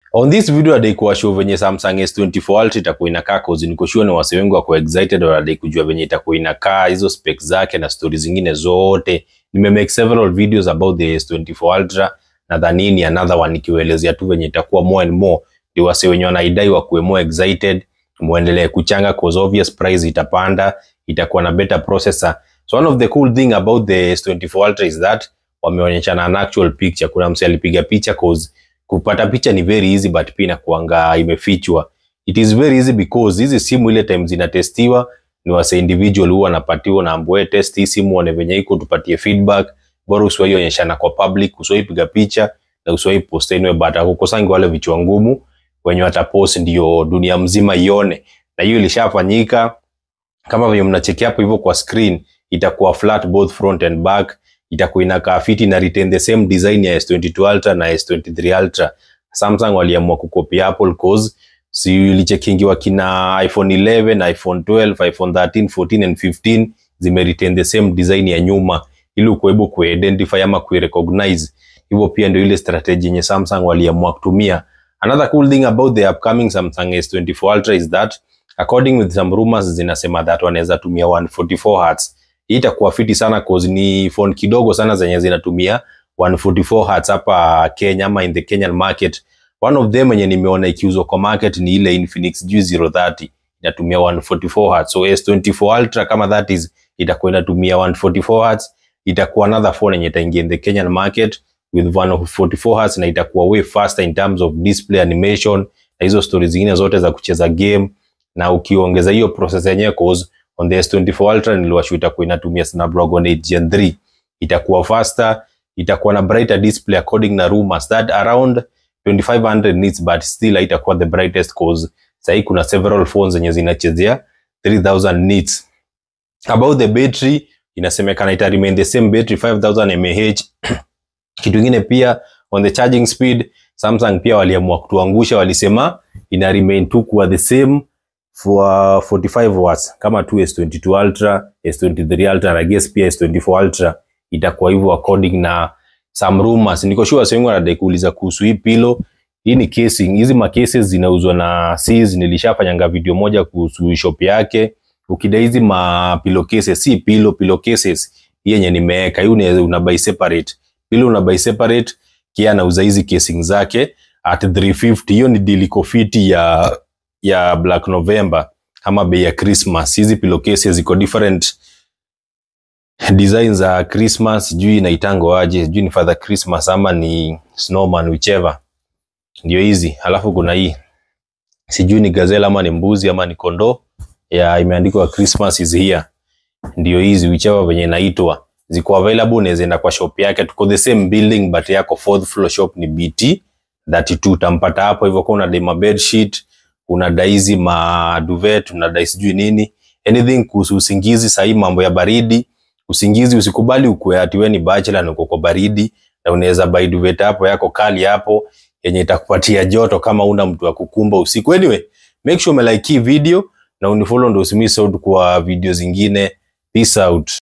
On this video adai kuwa show venye Samsung S24 Ultra itakuwa inakaa cause niko sure ni wase wengi wako excited wanadai kujua venye itakuwa inakaa hizo specs zake na stories zingine zote. Nime make several videos about the S24 Ultra nadhanini another one nikiwaelezea tu venye itakuwa more and more ndio wase wenye wanaidai wakuwe more excited muendelee kuchanga cause obvious price itapanda itakuwa na better processor. So one of the cool thing about the S24 Ultra is that wameonyeshana an actual picture. Kuna mse alipiga picha cause kupata picha ni very easy but pia inakuanga imefichwa. It is very easy because hizi simu ile time zinatestiwa ni wase individual huwa wanapatiwa na ambwe test hii simu one venye iko tupatie feedback. Bora usiwahi onyeshana kwa public, usiwahi piga picha na usiwahi post anyway, but hakukosangi wale vichwa ngumu wenye watapost ndio dunia mzima ione, na hiyo ilishafanyika kama venye mnacheki hapo hivyo kwa screen, itakuwa flat both front and back itakuwa inakaa fiti na retain the same design ya S22 Ultra na S23 Ultra. Samsung waliamua kukopi Apple cause si ilichekingiwa kina iPhone 11, iPhone 12, iPhone 13, 14 and 15 zime retain the same design ya nyuma ili ukuwebu kuidentify ama kuirecognize. Hivyo pia ndio ile strategy yenye Samsung waliamua kutumia. Another cool thing about the upcoming Samsung S24 Ultra is that according with some rumors zinasema that wanaweza tumia 144 Hz hii itakuwa fiti sana cause ni phone kidogo sana zenye zinatumia 144 Hz hapa Kenya ama in the Kenyan market. One of them yenye nimeona ikiuzwa kwa market ni ile Infinix G030 inatumia 144 Hz. So S24 Ultra kama that is itakuwa inatumia 144 Hz, itakuwa another phone yenye itaingia in the Kenyan market with 144 Hz na itakuwa way faster in terms of display animation na hizo stories zingine zote za kucheza game, na ukiongeza hiyo process yenyewe cause on the S24 Ultra niliwashu itakuwa inatumia Snapdragon 8 Gen 3 itakuwa faster, itakuwa na brighter display according na rumors that around 2500 nits but still haitakuwa the brightest cause sahii kuna several phones zenye zinachezea 3000 nits. About the battery inasemekana ita remain the same battery 5000 mAh. Kitu kingine pia on the charging speed Samsung pia waliamua kutuangusha, walisema ina remain tu kuwa the same for 45 watts kama tu S22 Ultra, S23 Ultra na guess pia S24 Ultra itakuwa hivyo according na some rumors. Niko sure watu wengi wanadai kuuliza kuhusu hii pillow. Hii ni casing. Hizi ma cases zinauzwa na Seas. Nilishafanyanga video moja kuhusu shop yake. Ukidai hizi ma pillow cases, si pillow, pillow cases. Hii yenye nimeweka, hii una, una buy separate. Pillow una buy separate, kia anauza hizi casing zake at 350. Hiyo ni deal iko fiti ya ya Black November ama bei ya Christmas. Hizi pillowcases ziko different design za Christmas, sijui inaitango aje, sijui ni Father Christmas ama ni snowman whichever. Ndio hizi. Alafu kuna hii sijui ni gazelle ama ni mbuzi ama ni kondoo ya imeandikwa Christmas is here. Ndio hizi whichever venye inaitwa ziko available, unaweza enda kwa shop yake, tuko the same building but yako fourth floor shop ni BT 32 utampata hapo hivyo. Kwa unadai ma bed sheet unadai hizi ma duvet, unadai sijui nini, anything kuhusu usingizi. Sahii mambo ya baridi, usingizi usikubali ukue ati wewe ni bachelor na uko kwa baridi, na unaweza buy duvet hapo yako kali hapo yenye itakupatia joto kama una mtu wa kukumba usiku. Anyway, make sure umelike hii video na unifollow ndio usimiss out kwa video zingine. Peace out.